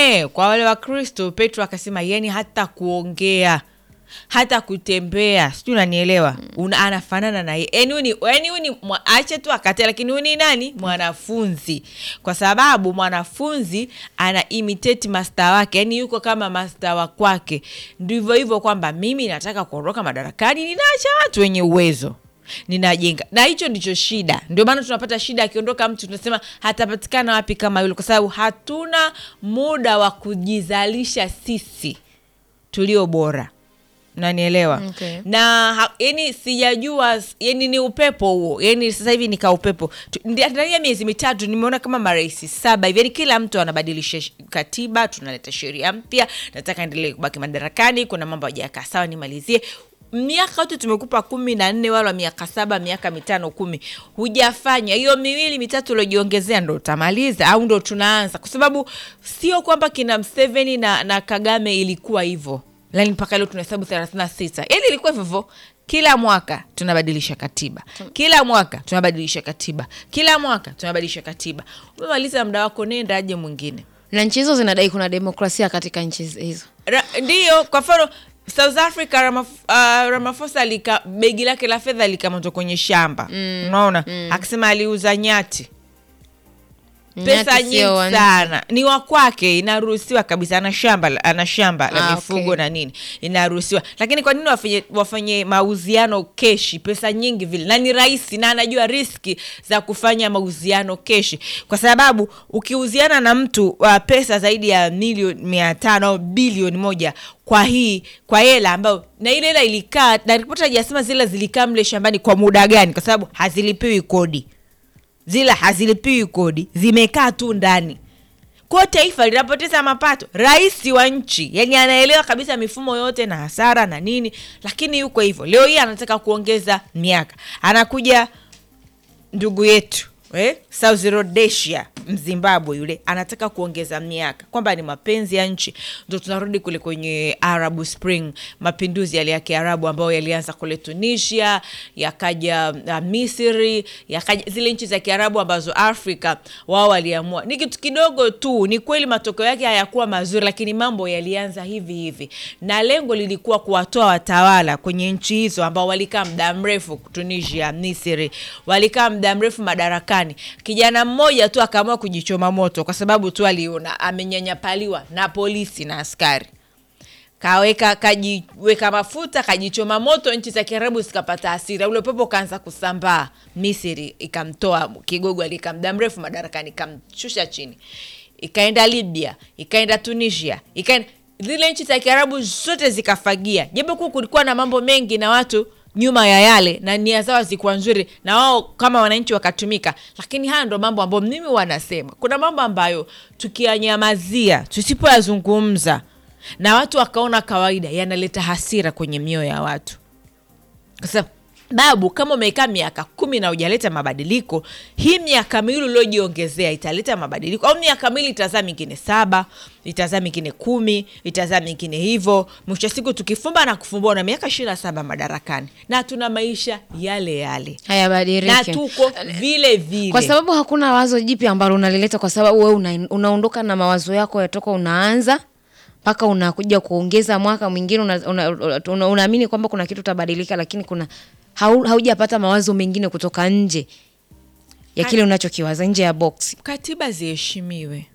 Eh, kwa wale wa Kristo Petro akasema yani hata kuongea hata kutembea sijui unanielewa Una, anafanana na yeye yani huyu ni yani huyu ni mwa- ache tu akate lakini huyu ni nani mwanafunzi kwa sababu mwanafunzi ana imitate master wake yani yuko kama master wa kwake ndivyo hivyo kwamba mimi nataka kuondoka madarakani ninaacha watu wenye uwezo ninajenga na hicho ndicho shida ndio maana tunapata shida akiondoka mtu tunasema hatapatikana wapi kama yule kwa sababu hatuna muda wa kujizalisha sisi tulio bora nanielewa Okay. na ha- yani sijajua yani ni upepo huo yani sasa hivi nika upepo Tu- ndi- ndani ya miezi mitatu nimeona kama marais saba hivi yani kila mtu anabadilisha sh- katiba tunaleta sheria mpya nataka endelee kubaki madarakani kuna mambo hajakaa sawa nimalizie miaka yote tumekupa kumi na nne wala miaka saba miaka mitano kumi hujafanya hiyo miwili mitatu uliojiongezea ndo utamaliza au ndo tunaanza kwa sababu sio kwamba kina mseveni na, na kagame ilikuwa hivyo lani mpaka leo tunahesabu thelathini na sita yani ilikuwa hivyo hivyo kila mwaka tunabadilisha katiba kila mwaka tunabadilisha katiba kila mwaka tunabadilisha katiba umemaliza muda wako nenda aje mwingine na nchi hizo zinadai kuna demokrasia katika nchi hizo Ra- ndiyo kwa mfano south africa Ramaf, uh, ramafosa alika begi lake la fedha likamatwa kwenye shamba mm. unaona mm. akisema aliuza nyati pesa Nyati nyingi sio wa nchi. sana ni wa kwake inaruhusiwa kabisa ana shamba la- ana shamba la Ah, mifugo okay. na nini inaruhusiwa lakini kwa nini wafanye, wafanye mauziano keshi pesa nyingi vile na ni rahisi na anajua riski za kufanya mauziano keshi kwa sababu ukiuziana na mtu uh, pesa zaidi ya milioni mia tano au bilioni moja kwa hii kwa hela ambayo na ile hela ilikaa na ripoti hajasema zile zilikaa mle shambani kwa muda gani kwa sababu hazilipiwi kodi zile hazilipiwi kodi zimekaa tu ndani kwa taifa linapoteza mapato rais wa nchi yani anaelewa kabisa mifumo yote na hasara na nini lakini yuko hivyo leo hii anataka kuongeza miaka anakuja ndugu yetu eh? South Rhodesia mzimbabwe yule anataka kuongeza miaka kwamba ni mapenzi ya nchi ndo tunarudi kule kwenye arab spring mapinduzi yale ya kiarabu ambayo yalianza kule tunisia yakaja uh, misri yakaja zile nchi za kiarabu ambazo afrika wao waliamua ni kitu kidogo tu ni kweli matokeo yake hayakuwa mazuri lakini mambo yalianza hivi hivi na lengo lilikuwa kuwatoa watawala kwenye nchi hizo ambao walikaa muda mrefu tunisia misri walikaa muda mrefu madarakani kijana mmoja tu akaamua kujichoma moto kwa sababu tu aliona amenyanyapaliwa na polisi na askari kaweka kajiweka mafuta kajichoma moto nchi za kiarabu zikapata hasira ule upepo ukaanza kusambaa misri ikamtoa kigogo alikaa muda mrefu madarakani ikamshusha chini ikaenda libya ikaenda tunisia ikaenda zile nchi za kiarabu zote zikafagia japo kuwa kulikuwa na mambo mengi na watu nyuma ya yale na nia zao zikuwa nzuri na wao kama wananchi wakatumika lakini haya ndo mambo ambayo mimi wanasema kuna mambo ambayo tukiyanyamazia tusipoyazungumza na watu wakaona kawaida yanaleta hasira kwenye mioyo ya watu kwa sababu kama umekaa miaka kumi na ujaleta mabadiliko hii miaka miwili uliojiongezea italeta mabadiliko au miaka miwili itazaa mingine saba itazaa mingine kumi itazaa mingine hivyo mwisho wa siku tukifumba na kufumbua na miaka ishiri na saba madarakani na tuna maisha yale yale na hayabadiliki tuko vile vile kwa sababu hakuna wazo jipya ambalo unalileta kwa sababu we una, unaondoka na mawazo yako yatoka unaanza mpaka unakuja kuongeza mwaka mwingine unaamini una, una, una, unaamini kwamba kuna kitu utabadilika lakini kuna hau, haujapata mawazo mengine kutoka nje ya kile unachokiwaza nje ya box katiba ziheshimiwe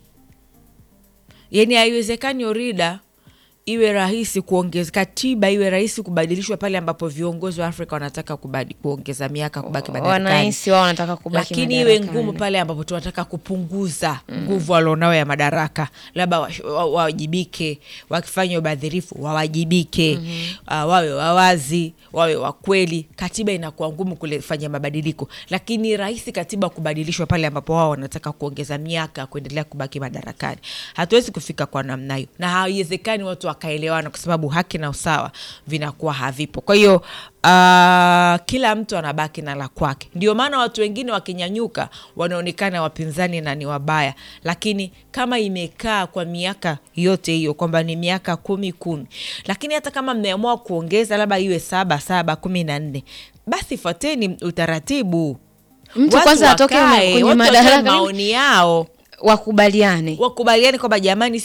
yani haiwezekani orida iwe rahisi kuongeza katiba iwe rahisi kubadilishwa pale ambapo viongozi wa afrika wanataka kubadi, kuongeza miaka kubaki madarakani wanahisi wao wanataka kubaki lakini iwe madarakani. ngumu pale ambapo tunataka kupunguza nguvu walionao ya madaraka labda wa- wa- wawajibike wakifanya ubadhirifu wawajibike uh, wawe wawazi wawe wakweli katiba inakuwa ngumu kulifanya mabadiliko lakini rahisi katiba kubadilishwa pale ambapo wao wanataka kuongeza miaka kuendelea kubaki madarakani hatuwezi kufika kwa namna hiyo na haiwezekani watu wakaelewana kwa sababu haki na usawa vinakuwa havipo kwa hiyo uh, kila mtu anabaki na la kwake ndio maana watu wengine wakinyanyuka wanaonekana wapinzani na ni wabaya lakini kama imekaa kwa miaka yote hiyo kwamba ni miaka kumi kumi lakini hata kama mmeamua kuongeza labda iwe saba saba kumi na nne basi fuateni utaratibu Mtu Watu kwanza atoke wakae, kwenye watu watoe madaraka maoni yao wakubaliane wakubaliani kwamba jamani